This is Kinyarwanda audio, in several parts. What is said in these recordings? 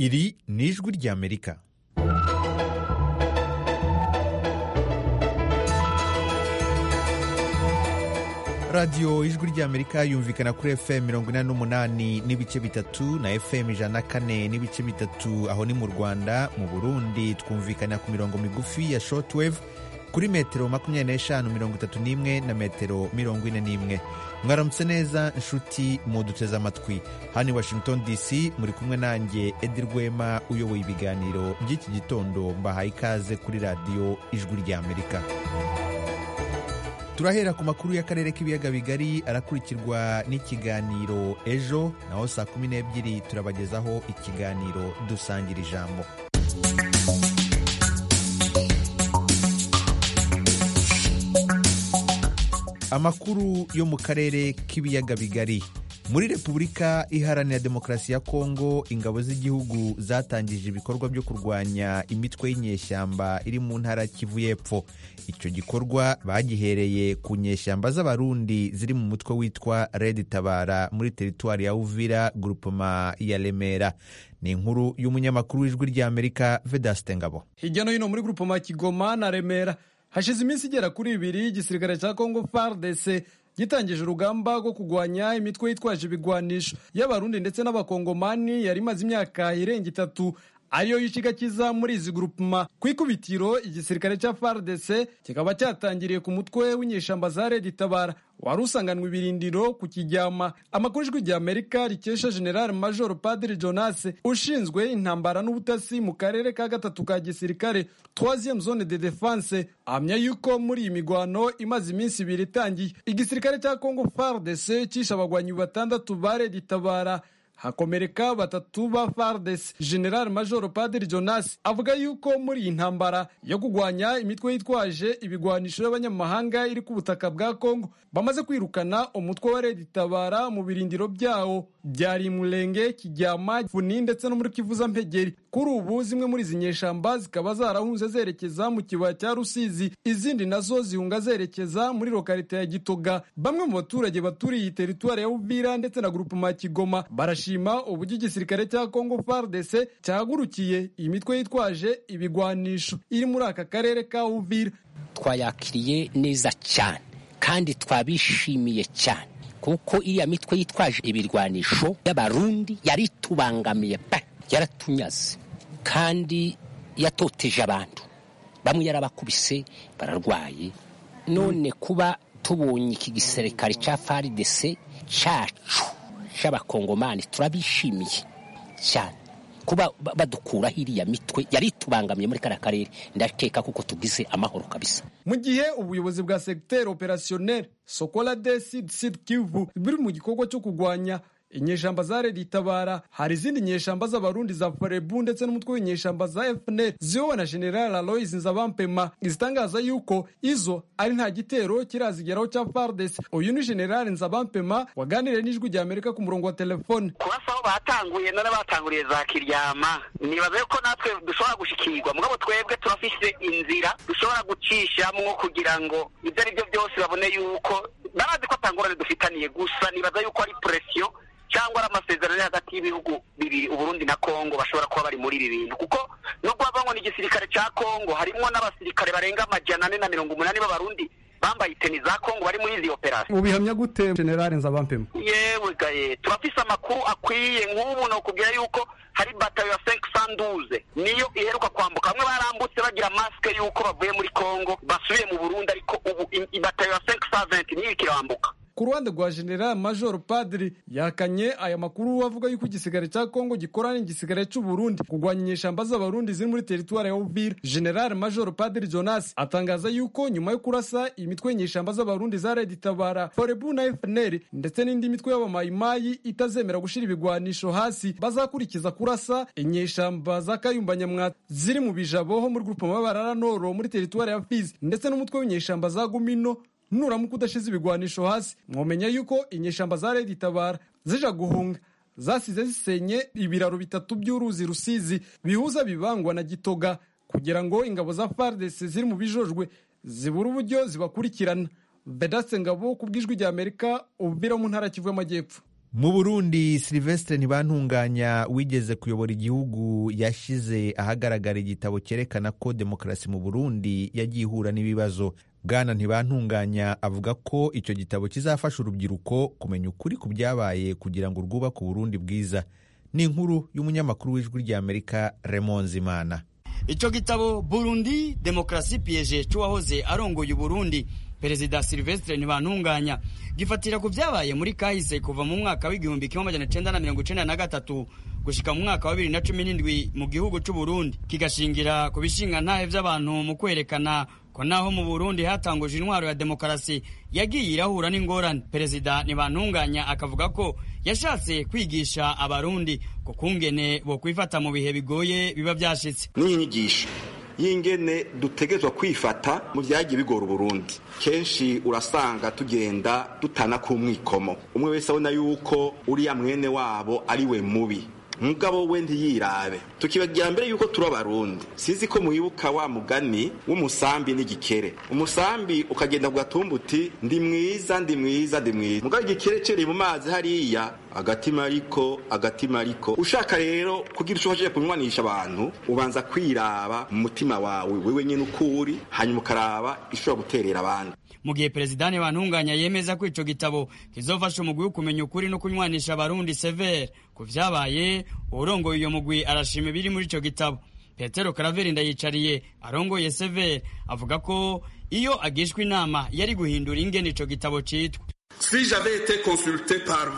iri ni ijwi ry'amerika radiyo ijwi ry'amerika yumvikana kuri fm mirongo inani n'umunani n'ibice bitatu na fm ijana na kane n'ibice bitatu aho ni mu rwanda mu burundi twumvikana ku mirongo migufi ya shortwave kuri metero makumyabiri n'eshanu mirongo itatu n'imwe na metero mirongo ine n'imwe mwaramutse neza inshuti muduteze amatwi hano i washington dc muri kumwe nanjye edi rwema uyoboye ibiganiro by'iki gitondo mbahaye ikaze kuri radiyo ijwi ry'amerika turahera ku makuru y'akarere k'ibiyaga bigari arakurikirwa n'ikiganiro ejo naho saa kumi n'ebyiri turabagezaho ikiganiro dusangira ijambo amakuru yo mu karere k'ibiyaga bigari muri repubulika iharanira demokarasi ya kongo ingabo z'igihugu zatangije ibikorwa byo kurwanya imitwe y'inyeshyamba iri mu ntara kivu y'epfo icyo gikorwa bagihereye ku nyeshyamba z'abarundi ziri mu mutwe witwa red tabara muri teritwari ya uvira gurupoma ya remera ni inkuru y'umunyamakuru w'ijwi ry'amerika vedaste ngabo hirya no hino muri gurupoma kigoma na remera hashize iminsi igera kuri ibiri igisirikare cya kongo fardc gitangije urugamba rwo kurwanya imitwe yitwaje ibigwanisho y'abarundi ndetse n'abakongomani yari imaze imyaka irenga itatu ariyo y'ikiga kiza muri izi gurupuma ku ikubitiro igisirikare cya fardc kikaba cyatangiriye ku mutwe w'inyeshyamba za redi tabara wari usanganwe ibirindiro ku kijyama amakuru ijwi rya amerika rikesha general major padiri jonas ushinzwe intambara n'ubutasi mu karere ka gatatu ka gisirikare troisieme zone de defense ahamya yuko muri iyi migwano imaze iminsi ibiri itangiye igisirikare cya congo fardc cyishe abagwanyi batandatu ba redi tabara hakomereka batatu ba fardes general major padiri jonas avuga yuko muri iyi ntambara yo kurwanya imitwe yitwaje ibigwanisho y'abanyamahanga iri ku butaka bwa kongo bamaze kwirukana umutwe wa redi tabara mu birindiro byawo byari murenge kijyama funi ndetse no muri kivuza mpegeri kuri ubu zimwe muri izi nyeshyamba zikaba zarahunze zerekeza mu kibaya cya rusizi izindi nazo zihunga zerekeza muri lokarite ya gitoga bamwe mu baturage baturiye iyi teritwari ya uvira ndetse na grupema kigoma barashi barashima uburyo igisirikare cya Congo FARDC cyahagurukiye iyi mitwe yitwaje ibigwanisho iri muri aka karere ka Uvira. Twayakiriye neza cyane kandi twabishimiye cyane kuko iriya mitwe yitwaje ibirwanisho y'abarundi yaritubangamiye pe yaratunyaze kandi yatoteje abantu bamwe yarabakubise bararwaye none kuba tubonye iki gisirikare cya FARDC cyacu cy'abakongomani turabishimiye cyane kuba badukuraho iriya mitwe yari itubangamiye muri kariya karere ndakeka kuko tugize amahoro kabisa mu gihe ubuyobozi bwa segiteri operasiyoneri sokola deside sidi kivu biri mu gikorwa cyo kurwanya inyeshyamba za redi itabara hari izindi nyeshyamba z'abarundi za farebu ndetse n'umutwe w'inyeshyamba za fnl ziyobowe na general alois nzabampema zitangaza yuko izo ari nta gitero kirazigeraho cya fardes uyu ni general nzabampema waganiriye n'ijwi rya amerika ku murongo wa telefone kurasa aho batanguye none batanguriye za kiryama nibaze ko natwe dushobora gushikirwa mugabo twebwe turafise inzira dushobora gucishamo kugira ngo ibyo ari byo byose babone yuko barazi ko atangorane dufitaniye gusa nibaza yuko ari presiyo cyangwa ari amasezerano hagati y'ibihugu bibiri uburundi na kongo bashobora kuba bari muri ibi bintu kuko nubwo havangwa n'igisirikare cya kongo harimo n'abasirikare barenga amajana ane na mirongo umunani b'abarundi bambaye iteni za kongo bari muri izi operasiyo ubihamya gute generale nzabampema yewe gaye turafise amakuru akwiye nk'ubu ni ukubwira yuko hari batayo ya senke sanduze niyo iheruka kwambuka bamwe barambutse bagira masike yuko bavuye muri kongo basubiye mu burundi ariko ubu batayo ya senke saventi niyo ikirambuka ku ruhande rwa general major padiri yakanye aya makuru avuga yuko igisigare cya kongo gikorana n'igisigare cy'uburundi kurwanya inyeshyamba z'abarundi ziri muri teritwari ya uvira general major padiri jonas atangaza yuko nyuma yo kurasa imitwe y'inyeshyamba z'abarundi za redi tabara forebu na fnr ndetse n'indi mitwe y'abamayimayi itazemera gushyira ibigwanisho hasi bazakurikiza kurasa inyeshyamba za kayumba nyamwata ziri mu bijabo ho muri gurupoma barara noro muri teritwari ya fizi ndetse n'umutwe w'inyeshyamba za gumino nuramuka udashize ibigwanisho hasi mwomenya yuko inyeshyamba za redi tabara zija guhunga zasize zisenye ibiraro bitatu by'uruzi rusizi bihuza bibangwa na gitoga kugira ngo ingabo za fardc ziri mu bijojwe zibura uburyo zibakurikirana bedase ngabo ku bw'ijwi ry'amerika ububira mu ntara kivu y'amajyepfo mu burundi silivesitire ntibantunganya wigeze kuyobora igihugu yashyize ahagaragara igitabo cyerekana ko demokarasi mu burundi yagiye ihura n'ibibazo bwana ntibantunganya avuga ko icyo gitabo kizafasha urubyiruko kumenya ukuri ku byabaye kugira ngo rwubake uburundi bwiza ni inkuru y'umunyamakuru w'ijwi ry'amerika remonzimana icyo gitabo burundi demokarasi piyeje cy'uwahoze arongoye uburundi perezida silvestre ntibantunganya gifatira ku byabaye muri kahise kuva mu mwaka w'igihumbi kimwe magana cyenda na mirongo icyenda na gatatu gushyika mu mwaka wa bibiri na cumi n'indwi mu gihugu cy'u Burundi kigashingira ku bishingantahe by'abantu mu kwerekana ko naho mu burundi hatanguje intwaro ya demokarasi yagiye irahura n'ingorane perezida ntibantunganya akavuga ko yashatse kwigisha abarundi ko kungene bo kwifata mu bihe bigoye biba byashyitse n'iyi nyigisho y'ingene dutegerezwa kwifata mu byagiye bigora uburundi kenshi urasanga tugenda dutana ku mwikomo umwe wese abona yuko uriya mwene wabo ari we mubi mugabo we ntiyirabe tukibabwira mbere yuko turi abarundi sinzi ko muyibuka wa mugani w'umusambi n'igikere umusambi ukagenda ugatumbuti ndi mwiza ndi mwiza ndi mwiza mugabo igikere cyereye mu mazi hariya agatima ariko agatima ariko ushaka rero kugira icyo ushaka kunywanisha abantu ubanza kwiraba mu mutima wawe wewe nyine uko uri hanyuma ukaraba ishobora guterera abandi mu gihe perezida ntibantunganya yemeza ko icyo gitabo kizofasha umugwi wo kumenya ukuri no kunywanisha abarundi severe ku byabaye urongoye iyo mugwi arashima ibiri muri icyo gitabo petero karaveri ndayicariye arongoye severe avuga ko iyo agishwa inama yari guhindura ingene icyo gitabo cyitwa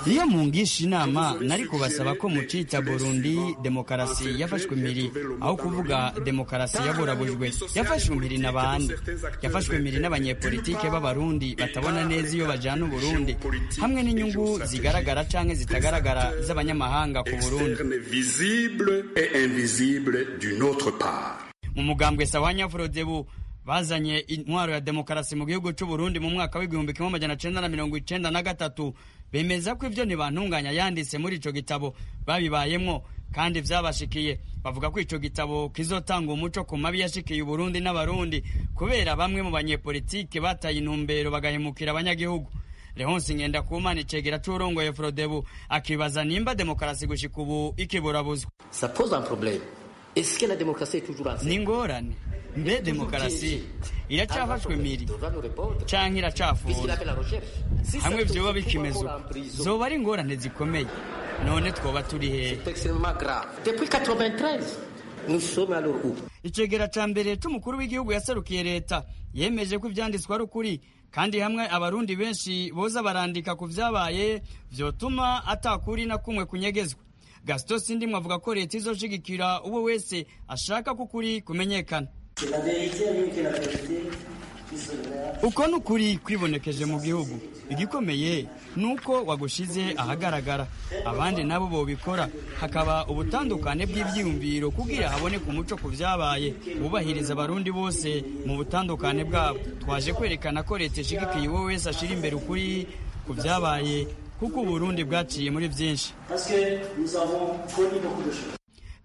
iyo mungisha inama nari kubasaba ko mucita burundi demokarasi yafashwe impiri aho kuvuga demokarasi yaburabujwe yafashwe impiri na bande yafashwe impiri n'abanyepolitike b'abarundi batabona neza iyo bajyana uburundi hamwe n'inyungu zigaragara cyangwa zitagaragara z'abanyamahanga ku burundi mu mugambwe sawanya forodebu bazanye intwaro ya demokarasi mu gihugu cy'u Burundi mu mwaka w'igihumbi kimwe magana cyenda na mirongo icyenda na gatatu bemeza ko ibyo ntibantunganya yanditse muri ico gitabo babibayemwo kandi byabashikiye bavuga ko ico gitabo kizotanga umuco ku mabi yashikiye Burundi n'abarundi kubera bamwe mu banyepolitike bataye intumbero bagahemukira abanyagihugu Leonce Ngendakumana icegera c'urongoye Frodebu akibaza nimba demokarasi gushika ubu ikiburabuzwa ni ingorane mbe demokarasi iracyafashwe miri cyangwa iracafura hamwe byoba bikimeze uko zoba ari ingorane zikomeye none twoba turi hehe icegera ca mbere c'umukuru w'igihugu yaserukiye leta yemeje ko ivyanditswe ari ukuri kandi hamwe abarundi benshi boza barandika ku vyabaye vyotuma atakuri na kumwe kunyegezwa gasito sindimwe avuga ko leta izoshigikira uwo wese ashaka ko ukuri kumenyekana uko ni ukuri kwibonekeje mu gihugu igikomeye ni uko wagushize ahagaragara abandi nabo bobikora hakaba ubutandukane bw'ibyiyumviro kugira haboneke umuco ku byabaye wubahiriza abarundi bose mu butandukane bwabo twaje kwerekana ko leta ishigikiye uwo wese ashira imbere ukuri ku byabaye kuko uburundi bwaciye muri byinshi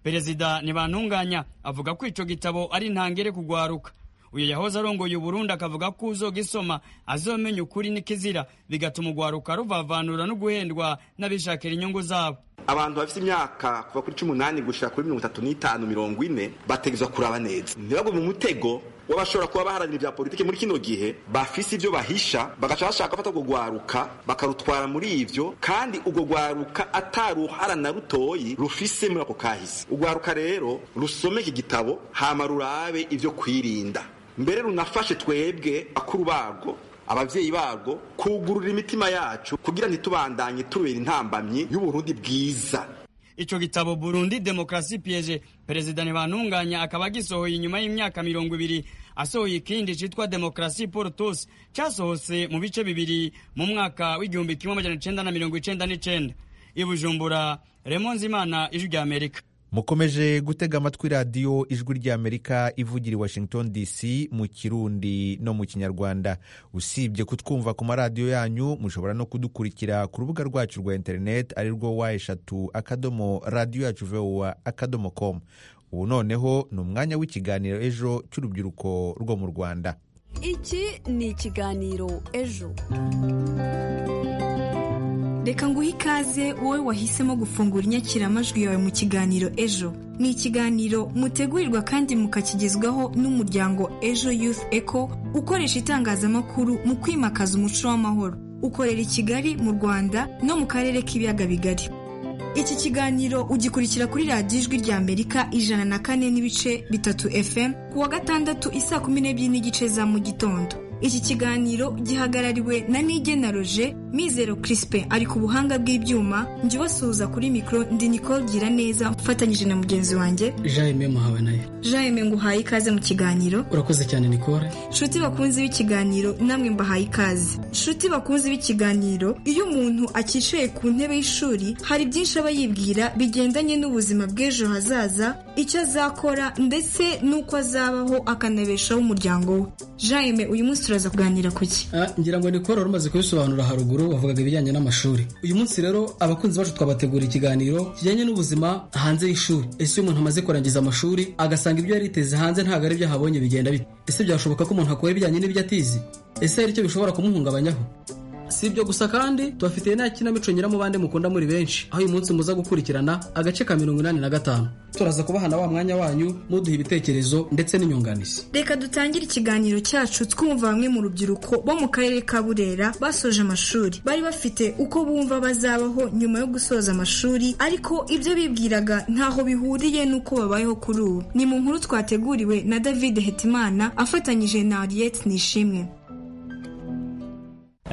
perezida ntibantunganya avuga ko icyo gitabo ari ntangere kugwaruka uyu yahoze arongoye uburundi akavuga ko uzogisoma azomenya ukuri n'ikizira bigatuma ugwaruka ruvavanura no guhendwa n'abishakira inyungu zabo abantu bafite imyaka kuva kuri cumi n'umunani gushika kuri mirongo itatu n'itanu mirongo ine bategerezwa kuraba neza ntibagwe mu mutego w'abashobora kuba baharanira ibya politiki muri kino gihe bafise ibyo bahisha bagaca bashaka gufata urwo rwaruka bakarutwara muri ibyo kandi urwo rwaruka atari uruhara na rutoyi rufise muri ako kahise urwaruka rero rusomeke igitabo hama rurabe ibyo kwirinda mbere runafashe twebwe bakuru barwo ababyeyi barwo kugurura imitima yacu kugira ntitubandanye tubera intambamyi y'uburundi bwiza icyo gitabo burundi demokarasi piyeje perezida ntibantunganya akaba agisohoye inyuma y'imyaka mirongo ibiri asohoye ikindi cyitwa demokarasi porutusi cyasohotse mu bice bibiri mu mwaka w'igihumbi kimwe magana cyenda na mirongo icyenda n'icyenda ibujumbura remonzimana ijwi rya amerika mukomeje gutega amatwi radiyo ijwi ry'amerika ivugira i washington dc mu kirundi no mu kinyarwanda usibye kutwumva ku maradiyo yanyu mushobora no kudukurikira ku rubuga rwacu rwa interineti ari rwo wa eshatu akadomo radiyo yacu vowa akadomo komu ubu noneho ni umwanya w'ikiganiro ejo cy'urubyiruko rwo mu rwanda iki ni ikiganiro ejo reka nguhe ikaze wowe wahisemo gufungura inyakiramajwi yawe mu kiganiro ejo ni ikiganiro mutegurirwa kandi mukakigezwaho n'umuryango ejo youth eco ukoresha itangazamakuru mu kwimakaza umuco w'amahoro ukorera i kigali mu rwanda no mu karere k'ibiyaga bigari iki kiganiro ugikurikira kuri radiyo ijwi ry'amerika ijana na kane n'ibice bitatu fm ku wa gatandatu isaa kumi n'ebyiri n'igice za mu gitondo iki kiganiro gihagarariwe na nigena roje mizero kirisipe ari ku buhanga bw'ibyuma njye ubasuhuza kuri mikoro ndi nicole gira neza mfatanyije na mugenzi wanjye jaime muhawe nayo jaime nguhaye ikaze mu kiganiro urakoze cyane nicole nshuti bakunzi b'ikiganiro namwe mbahaye ikaze nshuti bakunzi b'ikiganiro iyo umuntu akicaye ku ntebe y'ishuri hari byinshi aba yibwira bigendanye n'ubuzima bw'ejo hazaza icyo azakora ndetse n'uko azabaho akanabeshaho umuryango we jaime uyu munsi turaza kuganira ku ki Ah, ngira ngo nicole wari umaze kubisobanura haruguru wavugaga ibijyanye n'amashuri uyu munsi rero abakunzi bacu twabategura ikiganiro kijyanye n'ubuzima hanze y'ishuri ese iyo umuntu amaze kurangiza amashuri agasanga ibyo yari yiteze hanze ntabwo ari byo ahabonye bigenda bite ese byashoboka ko umuntu akora ibijyanye n'ibyo atizi ese hari icyo bishobora kumuhungabanyaho si ibyo gusa kandi tubafitiye nta kinamico nyiramubande mukunda muri benshi aho uyu munsi muza gukurikirana agace ka mirongo inani na gatanu turaza kubahana wa mwanya wanyu muduha ibitekerezo ndetse n'inyunganizi reka dutangire ikiganiro cyacu twumva bamwe mu rubyiruko bo mu karere ka burera basoje amashuri bari bafite uko bumva bazabaho nyuma yo gusoza amashuri ariko ibyo bibwiraga ntaho bihuriye n'uko babayeho kuri ubu ni mu nkuru twateguriwe na david hetimana afatanyije na ariette nishimwe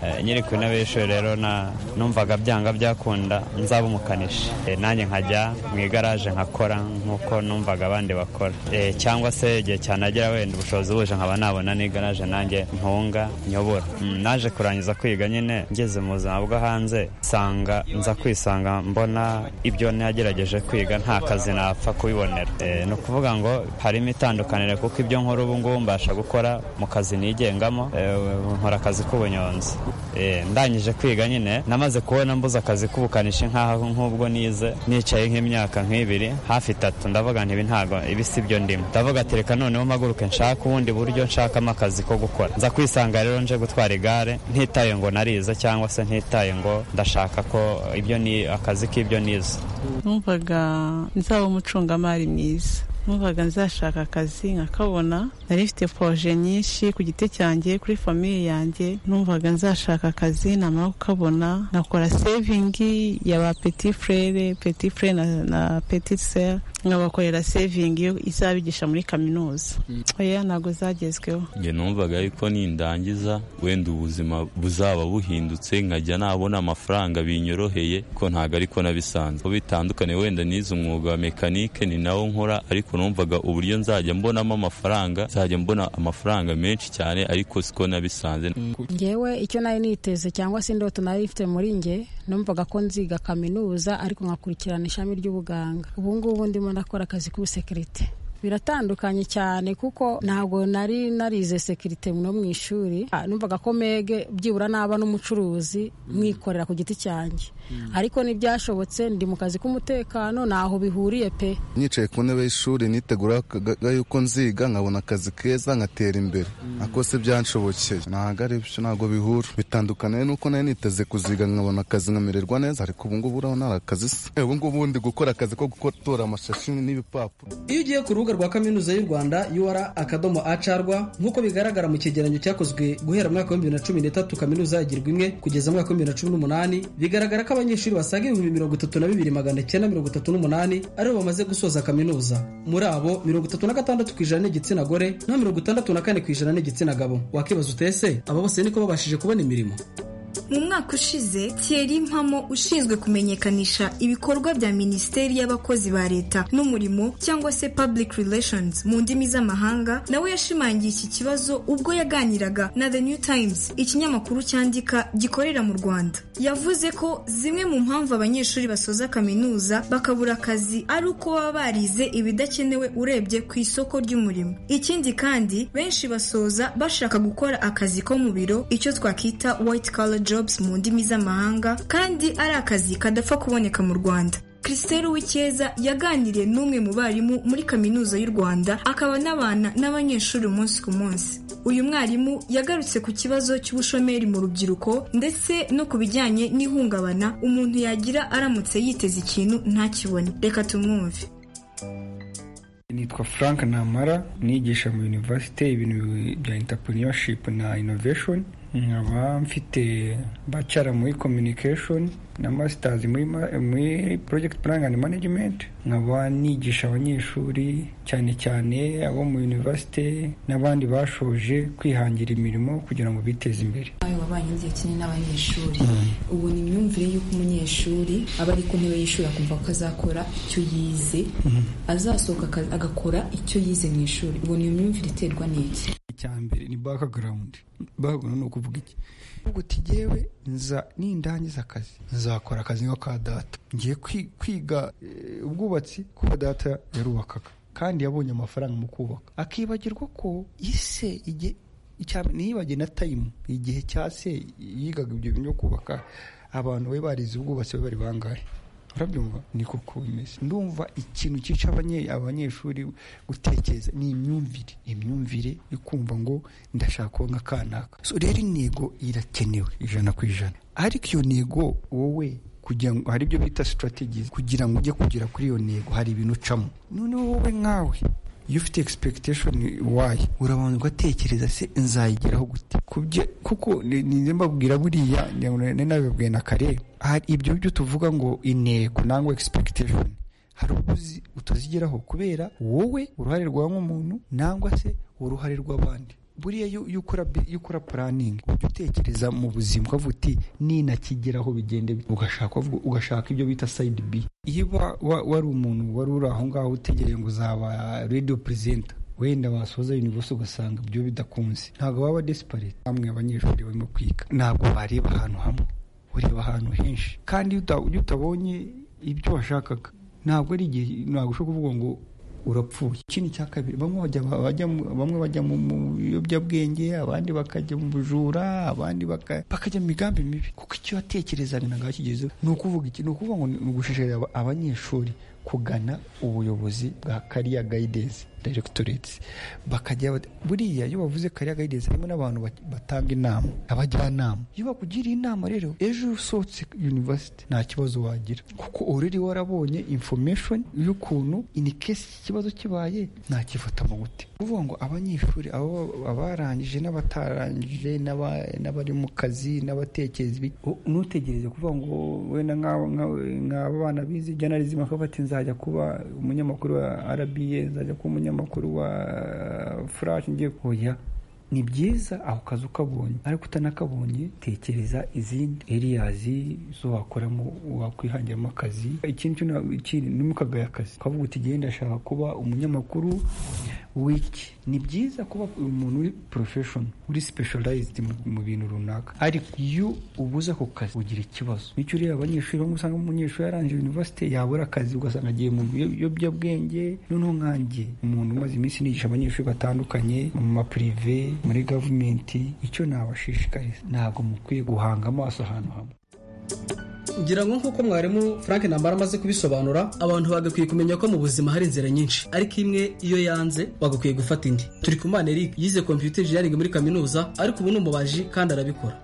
Eh, nyiri ku ntebe y'ishuri rero na numvaga byanga byakunda nzaba umukanishi Eh, nanjye nkajya mu igaraje nkakora nk'uko numvaga abandi bakora Eh, cyangwa se igihe cyanagera wenda ubushobozi buje nkaba nabona n'igaraje nanjye ntunga nyobora Mm, naje kurangiza kwiga nyine ngeze mu buzima bwo hanze nsanga nza kwisanga mbona ibyo nagerageje kwiga nta kazi napfa kubibonera Eh, ni ukuvuga ngo harimo itandukaniro kuko ibyo nkora ubu ngubu mbasha gukora mu kazi nigengamo Eh, nkora akazi k'ubunyonzi Eh, ndangije kwiga nyine namaze kubona mbuze akazi k'ubukanishi nk'aho nk'ubwo nize nicaye nk'imyaka nk'ibiri hafi itatu ndavuga nti ibi ntago ibi si byo ndimo ndavuga ati reka noneho mpaguruke nshaka ubundi buryo nshakamo akazi ko gukora nza kwisanga rero nje gutwara igare ntitaye ngo narize cyangwa se ntitaye ngo ndashaka ko ibyo ni akazi k'ibyo nize numvaga nzaba umucungamari mwiza numvaga nzashaka akazi nkakabona nari mfite poroje nyinshi ku giti cyanjye kuri famiye yanjye numvaga nzashaka akazi namara kukabona nkakora sevingi ya ba peti frere peti frere na, na peti sere nkabakorera sevingi izabigisha muri kaminuza oya ntabwo zagezweho njye numvaga yuko nindangiza wenda ubuzima buzaba buhindutse nkajya nabona amafaranga binyoroheye ko ntabwo ariko nabisanzwe bitandukanye wenda nize umwuga wa mekanike ni nawo nkora ariko numvaga uburyo nzajya mbonamo amafaranga nzajya mbona amafaranga menshi cyane ariko siko nabisanze ngewe icyo nari niteze cyangwa se indoto nari mfite muri nge numvaga ko nziga kaminuza ariko nkakurikirana ishami ry'ubuganga ubu ngubu ndimo ndakora akazi k'ubusekirite biratandukanye cyane kuko ntabwo nari narize sekirite no mu ishuri Ah, numvaga ko mege byibura naba n'umucuruzi mwikorera ku giti cyanjye ariko ntibyashobotse ndi mu kazi k'umutekano ntaho bihuriye pe nicaye ku ntebe y'ishuri niteguraga yuko nziga nkabona akazi keza nkatera imbere ako si byanshobokeye ntabwo ari byo ntabwo bihura bitandukaniye n'uko nari niteze kuziga nkabona akazi nkamererwa neza ariko ubu ngubu uraho nta kazi se ubu ngubu ndi gukora akazi ko gutora amashashi n'ibipapuro iyo ugiye ku rubuga rwa kaminuza y'u rwanda ur akadomo acarwa nk'uko bigaragara mu cyegeranyo cyakozwe guhera mu mwaka w'ibihumbi bibiri na cumi n'itatu kaminuza yagirwa imwe kugeza mu mwaka w'ibihumbi bibiri na cumi n'umunani bigaragara ko abanyeshuri basaga ibihumbi mirongo itatu na bibiri magana icyenda mirongo itatu n'umunani aribo bamaze gusoza kaminuza muri abo mirongo itatu na gatandatu ku ijana ni igitsina gore na mirongo itandatu na kane ku ijana ni igitsina gabo wakibaza utese aba bose niko babashije kubona imirimo mu mwaka ushize thierry mpamo ushinzwe kumenyekanisha ibikorwa bya minisiteri y'abakozi ba leta n'umurimo cyangwa se public relations mu ndimi z'amahanga nawe yashimangiye iki kibazo ubwo yaganiraga na the new times ikinyamakuru cyandika gikorera mu rwanda yavuze ko zimwe mu mpamvu abanyeshuri basoza kaminuza bakabura akazi ari uko baba barize ibidakenewe urebye ku isoko ry'umurimo ikindi kandi benshi basoza bashaka gukora akazi ko mu biro icyo twakita white collar jobs mu ndimi z'amahanga kandi ari akazi kadapfa kuboneka mu rwanda Christelle Uwicyeza yaganiriye n'umwe mu barimu muri kaminuza y'u Rwanda akaba anabana n'abanyeshuri umunsi ku munsi uyu mwarimu yagarutse ku kibazo cy'ubushomeri mu rubyiruko ndetse no ku bijyanye n'ihungabana umuntu yagira aramutse yiteze ikintu ntakibone reka tumwumve nitwa frank namara nigisha mu universite ibintu bya entrepreneurship na innovation nkaba mfite bacara muri communication na masters muri, ma- muri project planning and management nkaba nigisha abanyeshuri cyane cyane abo mu universite n'abandi bashoje kwihangira imirimo kugira ngo biteze imbere nawe wabanye igihe kinini n'abanyeshuri ubu ni imyumvire y'uko umunyeshuri aba ari ku ntebe y'ishuri akumva ko azakora icyo yize azasohoka aka- agakora icyo yize mu ishuri ubu ni imyumvire iterwa n'iki icya mbere ni background background ni ukuvuga iki uvuga uti jyewe nza nindangiza akazi nzakora akazi nko ka data ngiye kwi- kwiga eh, ubwubatsi kuko data yarubakaga kandi yabonye amafaranga mu kubaka akibagirwa ko ise igihe icya- ntiyibagire na tayimu igihe cya se yigaga ibyo bintu byo kubaka abantu bari barize ubwubatsi bari bari bangahe urabyumva ni koko bimeze ndumva ikintu cyica abanye- abanyeshuri gutekereza ni imyumvire imyumvire yo kumva ngo ndashaka kuba nka kanaka so rero intego irakenewe ijana ku ijana ariko iyo ntego wowe kugira ngo hari ibyo bita sitarategizi kugira ngo ujye kugera kuri iyo ntego hari ibintu ucamo noneho wowe nkawe iyo ufite expectation wayo urabanza ugatekereza se nzayigeraho gute kubyo kuko ni- ni njye mbabwira buriya ngira ngo ni nabibabwiye na kare hari ibyo byo tuvuga ngo intego nangwa expectation hari ubwo uzi- utazigeraho kubera wowe uruhare rwa nk'umuntu nangwa se uruhare rw'abandi buriya iyo iyo ukora bi- iyo ukora planning ujya utekereza mu buzima ukavuga uti ninakigeraho bigende bite." ugashaka uvuga- ugashaka ibyo bita side b iyo wa- wa- wari umuntu wari uri aho ngaho utegereje ngo uzaba radio presenter wenda wasoza universe ugasanga ibyo bidakunze ntabwo baba desperate bamwe abanyeshuri barimo kwiga ntabwo bareba ahantu hamwe ureba ahantu henshi kandi iyo uta- iyo utabonye ibyo washakaga ntabwo ari igihe ntabwo ushobora kuvuga ngo urapfuye ikindi cya kabiri bamwe bajya bajya mu- bamwe bajya mu mu biyobyabwenge abandi bakajya mu bujura abandi baka- bakajya mu migambi mibi kuko icyo watekerezaga ntabwo wakigezeho ni ukuvuga iki ni ukuvuga ngo ni ugushishikariza aba- abanyeshuri kugana ubuyobozi bwa kariya gayidensi direkitoretsi bakajya bati- buriya iyo bavuze kariya gayidensi harimo n'abantu bat- batanga inama abajyanama iyo bakugiriye inama rero ejo iyo usohotse yunivasiti nta kibazo wagira kuko uriri warabonye infomeshoni y'ukuntu ini kesi ikibazo kibaye nakifatamo gute kuvuga ngo abanyeshuri abo- abarangije n'abatarangije n'aba- n'abari mu kazi n'abatekereza ibi- u- ntutegereze kuvuga ngo wenda nk'abo- nk'abo- nk'aba bana bize journalism bakaba bati nzajya kuba umunyamakuru wa RBA nzajya kuba umunyamakuru wa furashi ngiye kuya ni byiza ako kazi ukabonye ariko utanakabonye tekereza izindi eriyazi zo wakoramo wakwihangiramo akazi ikindi cyo na- ikindi ni mu kagaya akazi ukavuga uti genda ndashaka kuba umunyamakuru w'iki ni byiza kuba umuntu uri profession uri specialized mu- mu bintu runaka ariko iyo ubuze ako kazi ugira ikibazo nicyo ureba abanyeshuri bamwe usanga umunyeshuri yarangije university yabura akazi ugasanga agiye mu biyobyabwenge noneho nkanjye umuntu umaze iminsi nigisha abanyeshuri batandukanye mu mapirive muri gavumenti icyo nabashishikariza ntabwo mukwiye guhanga amaso ahantu hamwe ngira ngo nk'uko mwarimu frank ntambara amaze kubisobanura abantu bagakwiye kumenya ko mu buzima hari inzira nyinshi ariko imwe iyo yanze bagakwiye gufata indi turi ku mana eric yize computer engineering muri kaminuza ariko ubu ni umubaji kandi arabikora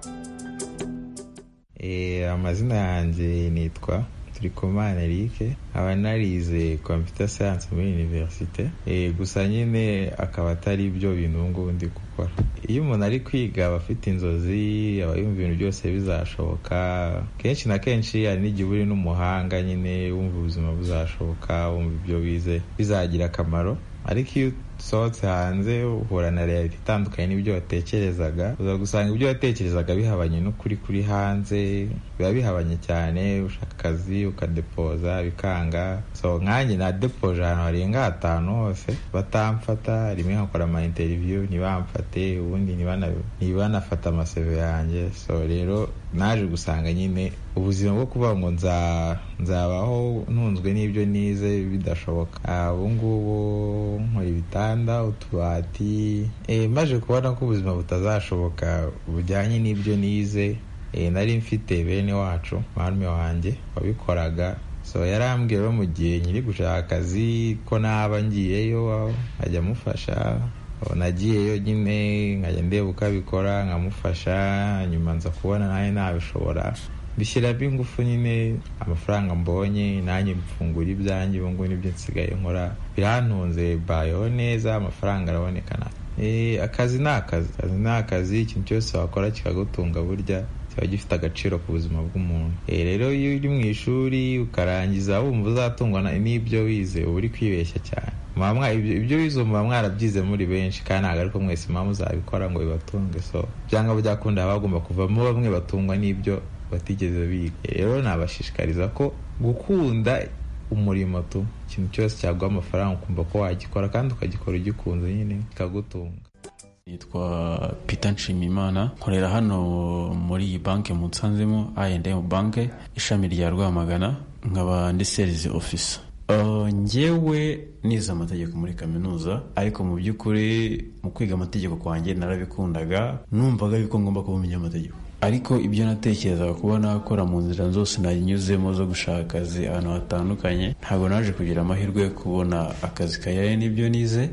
Eh, amazina yanjye nitwa turikomana erike nkaba narize computer science muri universite Eh, gusa nyine akaba atari ibyo bintu ubu ngubu ndi gukora iyo umuntu ari kwiga aba afite inzozi aba yumva ibintu byose bizashoboka kenshi na kenshi hari n'igihe uba uri n'umuhanga nyine wumva ubuzima buzashoboka wumva ibyo wize bizagira akamaro ariko iyo usohotse hanze uhura na reality itandukanye n'ibyo watekerezaga uza gusanga ibyo watekerezaga bihabanye n'ukuri kuri hanze biba bihabanye cyane ushaka akazi ukadepoza bikanga so nkanjye nadepoje ahantu harenga hatanu hose batamfata rimwe nkakora ama interview ntibamfate ubundi ntibana- ntibanafata amaseve yanjye so rero naje gusanga nyine ubuzima bwo kuvuga ngo nza- nzabaho ntunzwe n'ibyo nize bidashoboka Ah, ubu ngubu nkora ibitanda utubati Eh, maje kubona ko ubuzima butazashoboka bujyanye n'ibyo nize Eh, nari mfite bene wacu marume wanjye wabikoraga so yarambwiye rero mu gihe nyiri gushaka akazi ko naba ngiyeyo nkajya amufasha nagiyeyo nyine nkajya ndeba uko abikora nkamufasha nyuma nza kubona nawe nabishobora bishyiramo ingufu nyine amafaranga mbonye nanjye mfungura ibyanjye ubu ngubu nibyo nsigaye nkora birantunze bayeho neza amafaranga araboneka na Eh, akazi ni akazi akazi ni akazi ikintu cyose wakora kikagutunga burya kiba gifite agaciro ku buzima bw'umuntu Eh, rero iyo uri mu ishuri ukarangiza wumva uzatungwa na- n'ibyo wize uba uri kwibeshya cyane Muba mwa- ibyo ibyo wize muba mwarabyize muri benshi kandi ntabwo ariko mwese muba muzabikora ngo bibatunge so byanga byakunda haba hagomba kuvamo bamwe batungwa n'ibyo batigeze biga Eh, rero nabashishikariza ko gukunda umurimo tu ikintu cyose cyaguha amafaranga ukumva ko wagikora kandi ukagikora ugikunze nyine kikagutunga nitwa Peter Nshimimana nkorera hano muri iyi banki mu Nsanzemo I&M banke ishami rya Rwamagana nkaba ndi sales officer Uh, njyewe nize amategeko muri kaminuza ariko mu by'ukuri mu kwiga amategeko kwanjye narabikundaga numvaga yuko ngomba kuba umunyamategeko ariko ibyo natekerezaga kuba nakora mu nzira zose nanyuzemo zo gushaka akazi ahantu hatandukanye ntabwo naje kugira amahirwe yo kubona akazi kajyanye n'ibyo nize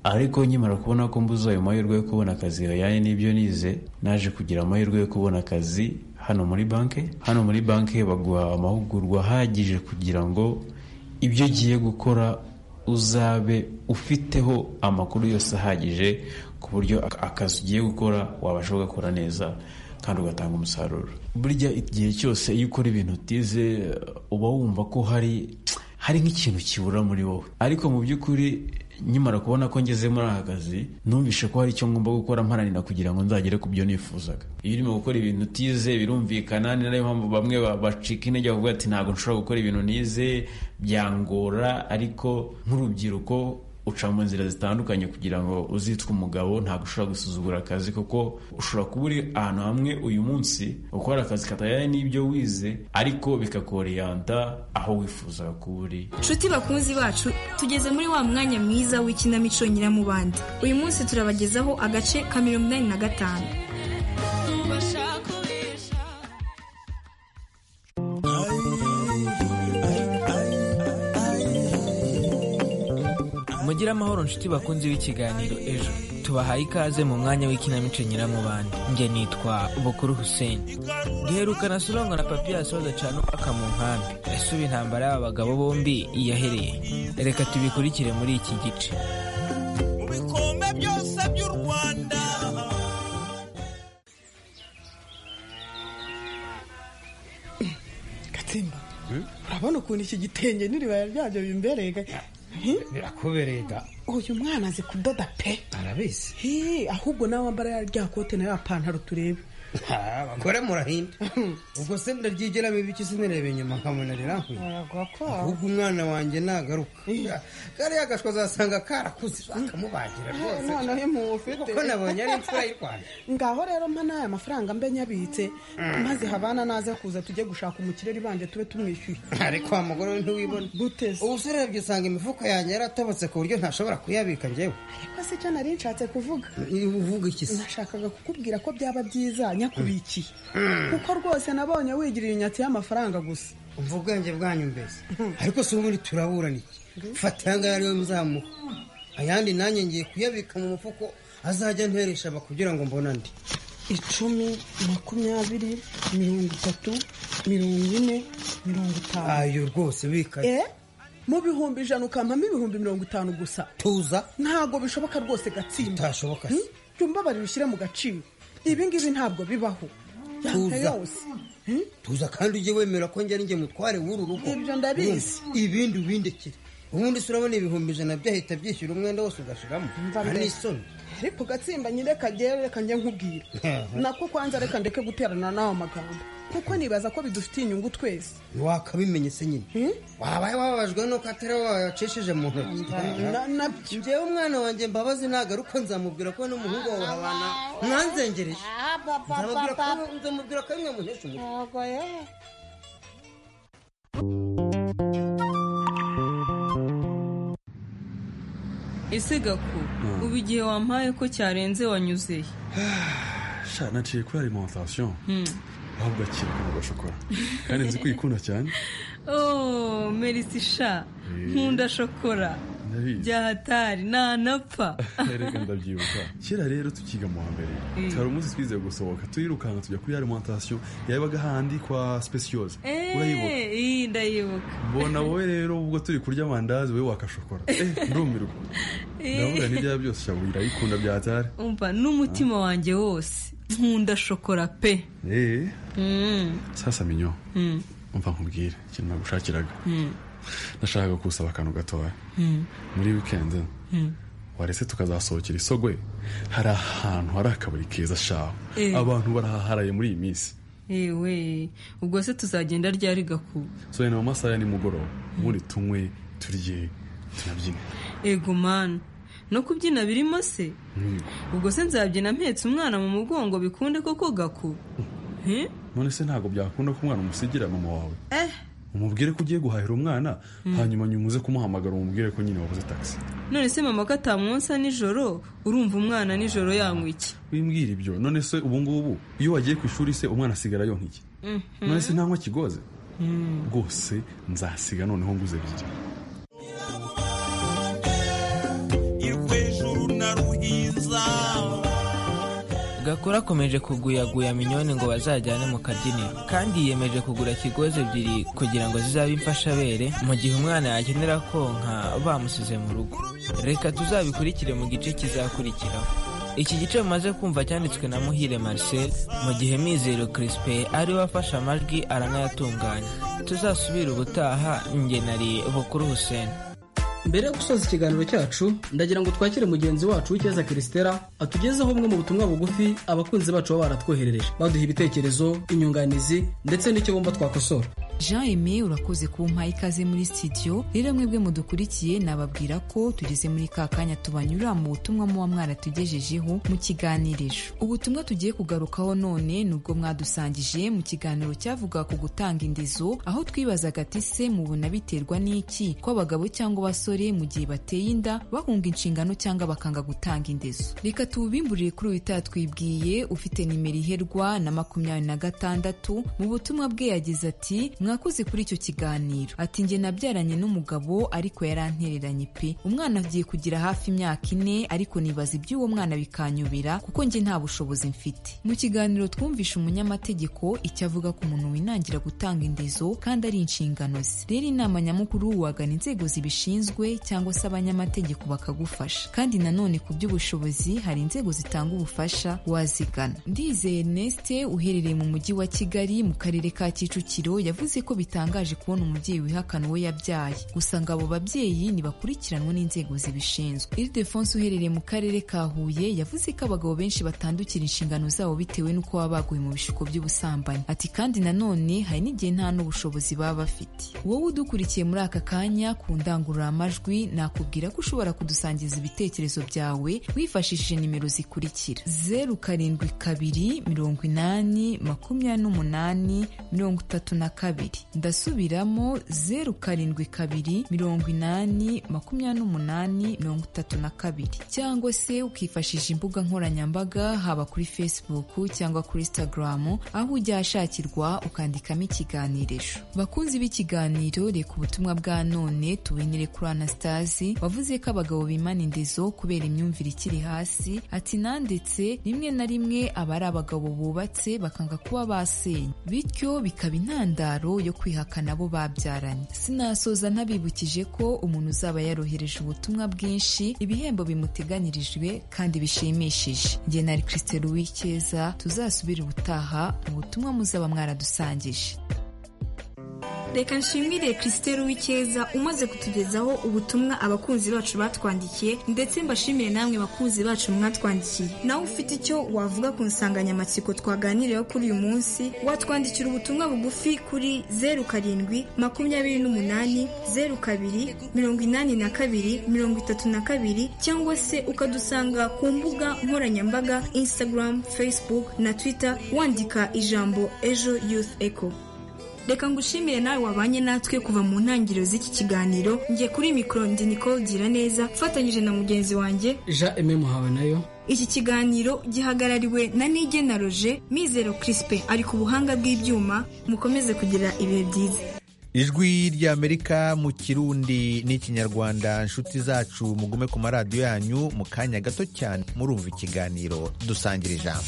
ariko nkimara kubona ko mbuze ayo mahirwe yo kubona akazi yajyanye n'ibyo nize naje kugira amahirwe yo kubona akazi hano muri banki hano muri banki baguha amahugurwa ahagije kugira ngo ibyo ugiye gukora uzabe ufiteho amakuru yose ahagije ku buryo ak- akazi ugiye gukora wabasha kugakora neza kandi ugatanga umusaruro burya igihe cyose iyo ukora ibintu utize uba wumva ko hari hari nk'ikintu kibura muri wowe ariko mu by'ukuri nkimara kubona ko ngeze muri aka kazi numvishe ko hari icyo ngomba gukora mparanira kugira ngo nzagere ku byo nifuzaga iyo urimo gukora ibintu utize birumvikana ni nayo mpamvu bamwe ba- bacika intege bavuga ati ntabwo nshobora gukora ibintu nize byangora ariko nk'urubyiruko uca mu nzira zitandukanye kugira ngo uzitwe umugabo ntabwo ushobora gusuzugura akazi kuko ushobora kuba uri ahantu hamwe uyu munsi ukora akazi katajyanye n'ibyo wize ariko bikakoreyanta aho wifuza kuba uri nshuti bakunzi bacu tugeze muri wa mwanya mwiza w'ikinamico nyiramubande uyu munsi turabagezaho agace ka mirongo inani na gatanu mugire amahoro nshuti bakunze b'ikiganiro ejo tubahaye ikaze mu mwanya w'ikinamico nyiramubanda njye nitwa bukuru hussein duherukana surangwa na papiyasi badacana umwaka mu nkambi ese ubu intambara y'aba bagabo bombi yahereye reka tubikurikire muri iki gice bikombe byose by'u rwanda gatsimba urabona ukuntu iki gitenge n'iribaya ryabyo bimbereye ga- birakubereye da uyu mwana azi kudoda pe arabizi Hi, ahubwo nawe wambara ya rya kote na ya pantaro turebe Ha, abagore murahinda ubwo se ndaryigeramo ibiki sinireba inyuma nkamunarira ahubwo umwana wanjye nagaruka kariya gashwa azasanga karakuze bakamubagira rwose noneho imufite kuko nabonye ari imfura y'u rwanda ngaho rero mpa n'aya mafaranga mbe nyabitse maze habana naza kuza tujye gushaka umukireri banje tube tumwishyuye ariko wa mugore we ntiwibona ubu se urebye usanga imifuka yanjye yaratobotse ku buryo ntashobora kuyabika njyewe ariko si cyo nari nshatse kuvuga uvuga iki se nashakaga kukubwira ko byaba byiza nyakubikiye Mm. kuko rwose nabonye wigirira inyatsi y'amafaranga gusa umva ubwenge bwanyu mbese ariko si ubundi turaburana iki fata aya ngaya ariwe muzamuha ayandi nanjye ngiye kuyabika mu mufuko azajya nteresha aba kugira ngo mbone andi icumi makumyabiri mirongo itatu mirongo ine mirongo itanu ayo rwose bikaye eh mu bihumbi ijana ukampamo ibihumbi mirongo itanu gusa tuza ntabwo bishoboka rwose gatsinda bitashoboka se jya umbabarira ushyire mu gaciro ibi ngibi ntabwo bibaho Tuza. yaka yose tuza kandi ujye wemera ko njye ari njye mutware w'uru rugo Ibyo ndabizi. Urumva? ibindi ubindikire ubundi se urabona ibihumbi ijana byahita byishyura umwenda wose ugashiramo mbere. anisoni ariko gatsimba nyine kagere reka njye nkubwira nako kwanza reka ndeke guterana n'ayo magambo kuko nibaza ko bidufitiye inyungu twese wakabimenye se nyine wabaye wababajwe nuko atari wowe wayacishije mu ntoki Na- nabyo njyewe umwana wanjye mbabazi nagaruka nzamubwira ko n'umuhungu wawe habana mwanzengereje Nzamubwira ko- nzamubwira ko bimwe mu nteko ese gaku ubu igihe wampaye ko cyarenze wanyuze he sha naciye kuri alimentation Hmm. ahubwo akiri ku gashokora kandi nzi ko uyikunda cyane oh merisi sha nkunda shokora byahatari ntanapfa reka ndabyibuka kera rero tukiga mu wa mbere Mm. hari umunsi twizeye gusohoka turirukanka tujya kuri alimentation yabaga handi kwa speciose urayibuka Eh, iyi ndayibuka mbona wowe rero ubwo turi kurya amandazi wowe wakashokora Eh, ndumirwa ndavuga n'ibya byose shabu irayikunda byatari umva n'umutima wanjye wose nkunda shokora pe Eh, Mm, sasa minyo mm, umva nkubwire ikintu nagushakiraga mm, nashakaga kusaba akantu gatoya mm, muri wikendi mm. waretse tukazasohokera isogwe hari ahantu hari akabari keza shaho Eh. abantu barahaharaye muri iyi minsi ewe ubwo se tuzagenda ryari gakuba so ni mu masaha ya nimugoroba ubundi tunywe turye tunabyine ego manu no kubyina birimo se Mm. ubwo se nzabyina mpetse umwana mu mugongo bikunde koko gakuba Eh? none se ntabwo byakunda ko umwana umusigira mama wawe eh umubwire ko ugiye guhahira umwana Mm. hanyuma nyuma uze kumuhamagara umubwire ko nyine wabuze taxi none se mama ko atamwonsa nijoro urumva umwana nijoro yanywa iki wimbwira ibyo none se ubu ngubu iyo wagiye ku ishuri se umwana asigara yonka iki Mhm. none se ntanywa kigoze Mm. rwose nzasiga noneho nguze ebyiri irwejuru na ruhinza gakora akomeje kuguyaguya minyoni ngo bazajyane mu kabyiniro kandi yiyemeje kugura kigozi ebyiri kugira ngo zizabe imfashabere mu gihe umwana yakenera konka bamusize mu rugo reka tuzabikurikire mu gice kizakurikiraho iki gice mumaze kumva cyanditswe na muhire marcel mu gihe mizero crispe ari we afashe amajwi aranayatunganya tuzasubire ubutaha njye nari bukuru hussein mbere yo gusoza ikiganiro cyacu ndagira ngo twakire mugenzi wacu w'icyeza kirisitera atugezeho bumwe mu butumwa bugufi abakunzi bacu baba baratwoherereje baduha ibitekerezo inyunganizi ndetse n'icyo bumva twakosora jean aime urakoze kumpaha ikaze muri sitidiyo rero mwebwe mudukurikiye nababwira ko tugeze muri ka kanya tubanyura mu butumwa muba mwaratugejejeho mu kiganirijo ubutumwa tugiye kugarukaho none ni ubwo mwadusangije mu kiganiro cyavuga ku gutanga indizo aho twibazaga ati se mubona biterwa n'iki ko abagabo cyangwa abasore mu gihe bateye inda bahunga inshingano cyangwa bakanga gutanga indizo reka tubimburire kuri uyu twibwiye ufite nimero iherwa na makumyabiri na gatandatu mu butumwa bwe yagize ati mwakoze kuri icyo kiganiro ati njye nabyaranye n'umugabo ariko yarantereranye pe umwana agiye kugira hafi imyaka ine ariko nibaza iby'uwo mwana bikanyobera kuko njye nta bushobozi mfite mu kiganiro twumvishe umunyamategeko icyo avuga ku muntu winangira gutanga indizo kandi ari inshingano ze rero inama nyamukuru wagana inzego zibishinzwe cyangwa se abanyamategeko bakagufasha kandi nanone ku by'ubushobozi hari inzego zitanga ubufasha wazigana ndizeye neste uherereye mu mujyi wa kigali mu karere ka kicukiro yavuze ko bitangaje kubona umubyeyi wihakana uwo yabyaye gusa ngo abo babyeyi ntibakurikiranwe n'inzego zibishinzwe ildefonse uherereye mu karere ka huye yavuze ko abagabo benshi batandukira inshingano zabo bitewe n'uko baba baguye mu bishuko by'ubusambanyi ati kandi nanone hari n'igihe nta n'ubushobozi baba bafite wowe udukurikiye muri aka kanya ku ndangururamajwi nakubwira ko ushobora kudusangiza ibitekerezo byawe wifashishije nimero zikurikira zeru karindwi kabiri mirongo inani makumyabiri n'umunani mirongo itatu na kabiri ndasubiramo zeru karindwi kabiri mirongo inani makumyabiri n'umunani mirongo itatu na kabiri cyangwa se ukifashisha imbuga nkoranyambaga haba kuri facebook cyangwa kuri instagram aho ujya ahashakirwa ukandikamo ikiganirisho bakunzi b'ikiganiro reka ubutumwa bwa none tubinire kuri anastasi wavuze ko abagabo bimana indezo kubera imyumvire ikiri hasi ati nandetse rimwe na rimwe aba ari abagabo bubatse bakanga kuba basenya bityo bikaba intandaro yo kwihakana abo babyaranye sinasoza ntabibukije ko umuntu uzaba yarohereje ubutumwa bwinshi ibihembo bimuteganyirijwe kandi bishimishije njye na christelle uwicyeza tuzasubire ubutaha mu butumwa muzaba mwaradusangije reka nshimire christelle w'icyeza umaze kutugezaho ubutumwa abakunzi bacu batwandikiye ndetse mbashimire namwe bakunzi bacu mwatwandikiye nawe ufite icyo wavuga ku nsanganyamatsiko twaganiriyeho kuri uyu munsi watwandikira ubutumwa bugufi kuri zeru karindwi makumyabiri n'umunani zeru kabiri mirongo inani na kabiri mirongo itatu na kabiri cyangwa se ukadusanga ku mbuga nkoranyambaga instagram facebook na twitter wandika ijambo ejo youth echo reka ngushimire nawe wabanye natwe kuva mu ntangiriro z'iki kiganiro njye kuri mikoro ndi nicole gira neza mfatanyije na mugenzi wanjye jean aime muhawe nayo iki kiganiro gihagarariwe na nige na roger mizero crispe ari ku buhanga bw'ibyuma mukomeze kugira ibihe byiza ijwi ry'amerika mu kirundi n'ikinyarwanda inshuti zacu mugume ku maradiyo yanyu mu kanya gato cyane murumva ikiganiro dusangire ijambo